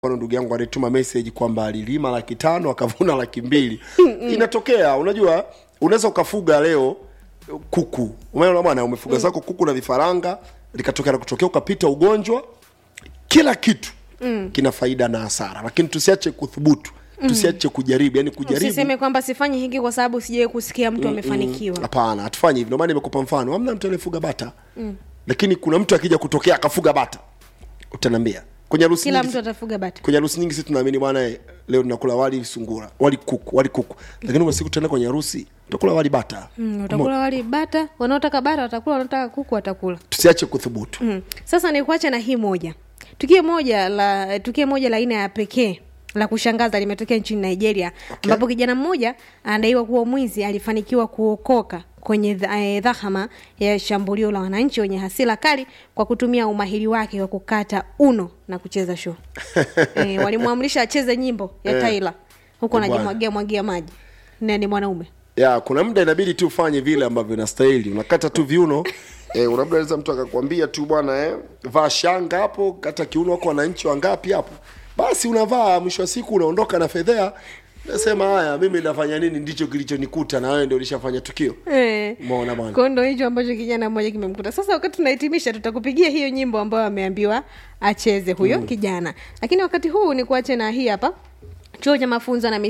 mfano ndugu yangu alituma message kwamba alilima laki tano akavuna laki mbili inatokea unajua unaweza ukafuga leo kuku umeona bwana umefuga zako kuku na vifaranga likatokea na kutokea ukapita ugonjwa kila kitu mm. kina faida na hasara lakini tusiache kuthubutu tusiache kujaribu yani kujaribu usiseme kwamba sifanyi hiki kwa sababu sijawai kusikia mtu amefanikiwa hapana hatufanyi hivyo ndio maana nimekupa mfano hamna mtu anayefuga bata mm. lakini kuna mtu akija kutokea akafuga bata utaniambia kwenye harusi kila nyingi mtu atafuga bata kwenye harusi nyingi sisi tunaamini bwana eh, leo tunakula wali sungura wali kuku wali kuku lakini kwa siku tutaenda kwenye harusi tutakula wali bata mm, utakula wali bata wanaotaka bata watakula wanaotaka kuku watakula tusiache kuthubutu mm. sasa nikuache na hii moja tukio moja la tukio moja la aina ya pekee la kushangaza limetokea nchini nigeria ambapo kijana mmoja anadaiwa kuwa mwizi alifanikiwa kuokoka kwenye dha- eh, dhahama ya shambulio la wananchi wenye hasira kali kwa kutumia umahiri wake wa kukata uno na kucheza show e, walimwamrisha acheze nyimbo ya Eh. taila huku Eh, bwana. anajimwagia mwagia maji na ni mwanaume ya kuna muda inabidi tu ufanye vile ambavyo inastahili unakata tu viuno eh, labda naweza mtu akakwambia tu bwana eh, vaa shanga hapo kata kiuno wako wananchi wangapi hapo basi unavaa mwisho wa siku unaondoka na fedhea nasema haya mimi nafanya nini ndicho kilichonikuta na wewe ndio ulishafanya tukio Eh. umeona bwana Kwa ndo hicho ambacho kijana mmoja kimemkuta sasa wakati tunahitimisha tutakupigia hiyo nyimbo ambayo ameambiwa acheze huyo mm. kijana lakini wakati huu ni kuache na hii hapa chuo cha mafunzo na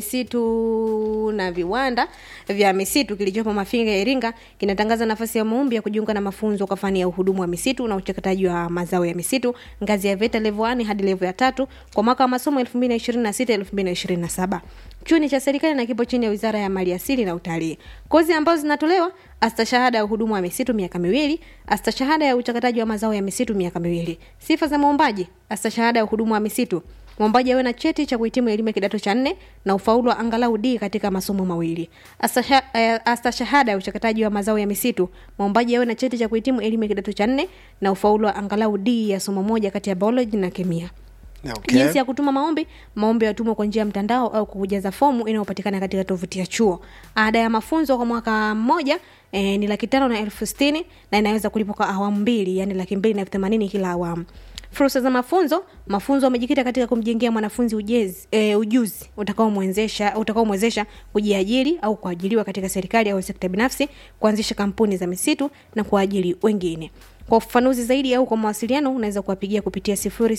misitu na viwanda vya misitu kilichopo mafinga ya iringa kinatangaza nafasi ya maombi ya kujiunga na mafunzo kwa fani ya uhudumu wa misitu na uchakataji wa mazao ya misitu ngazi ya veta level 1 hadi level ya tatu kwa mwaka wa masomo 2026 2027 chuo ni cha serikali na kipo chini ya wizara ya mali asili na utalii kozi ambazo zinatolewa astashahada ya uhudumu wa misitu miaka miwili astashahada ya uchakataji wa mazao ya misitu miaka miwili sifa za mwombaji astashahada ya uhudumu wa misitu mwombaji awe na cheti cha kuhitimu elimu ya kidato cha nne na ufaulu wa angalau d katika masomo mawili Astasha- eh, astashahada ya uchakataji wa mazao ya misitu mwombaji awe na cheti cha kuhitimu elimu ya kidato cha nne na ufaulu wa angalau d ya somo moja kati ya biology na kemia okay. jinsi ya kutuma maombi maombi yatumwa kwa njia ya mtandao au kwa kujaza fomu inayopatikana katika tovuti ya chuo ada ya mafunzo kwa mwaka mmoja e, ni laki tano na elfu sitini na inaweza kulipwa kwa awamu mbili yani laki mbili na elfu themanini kila awamu fursa za mafunzo mafunzo amejikita katika kumjengea mwanafunzi ujezi, e, ujuzi utakaomwezesha utakaomwezesha kujiajiri au kuajiriwa katika serikali au sekta binafsi kuanzisha kampuni za misitu na kuajiri wengine kwa ufafanuzi zaidi au kwa mawasiliano unaweza kuwapigia kupitia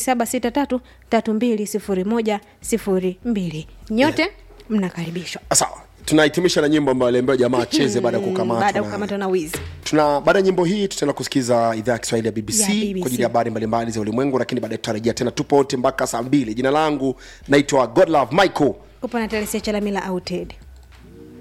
0763320102 nyote mnakaribishwa sawa tunahitimisha na nyimbo ambayo aliambiwa jamaa acheze baada ya baada ya kukamatwa na- kukamatwa na wizi tuna baada ya nyimbo hii tutaenda kusikiza idhaa ya kiswahili ya bbc, Ya BBC. kwa ajili ya habari mbalimbali za ulimwengu lakini baadaye tutarejea tena tupo wote mpaka saa mbili jina langu naitwa godlove michael upo na telesia chalamila auted